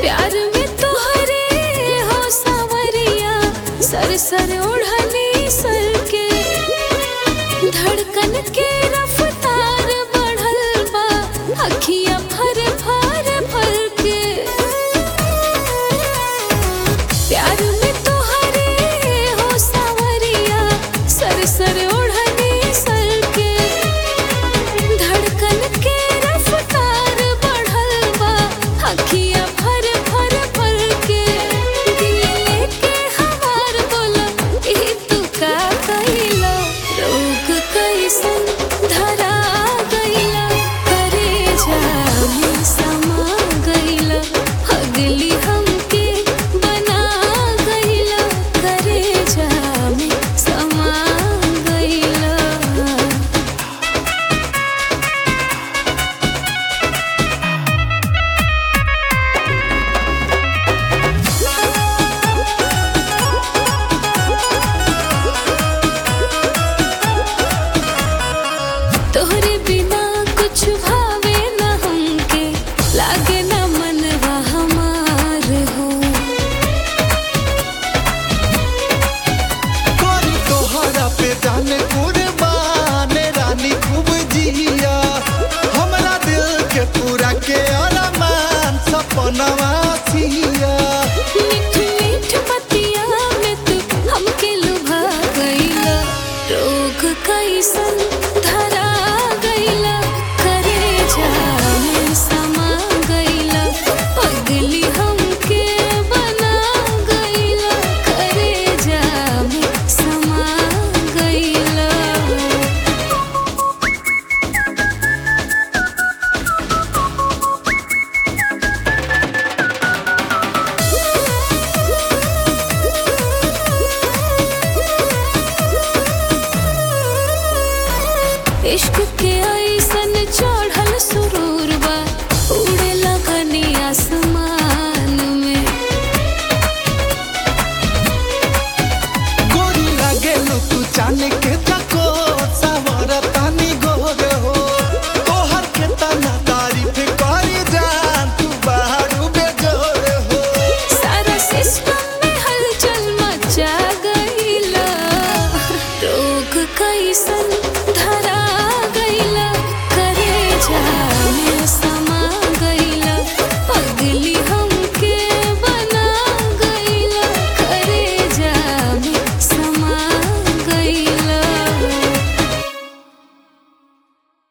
प्यार में तोहरे हो सावरिया सर सर ओढ़नी सर के धड़कन के रफ्तार बढ़ल बा अखियां भर भर भर के प्यार में तोहरे हो सावरिया सर सर ओढ़नी सर के धड़कन के रफ्तार बढ़ल बा अखियां भर भर भर के दिल लेके हमार बोला ई तू का कइला रोग कैसन धरा गइला करे जामे समा गइला अगली हमके बना गइला करे जामे समा गइला तोहरे बिना कुछ भावे न हमके लागे न मनवा हमार हो करी तोहरा पे जाने कुर्बान रानी खूब जिया हमरा दिल के पूरा के अरमान सपनवा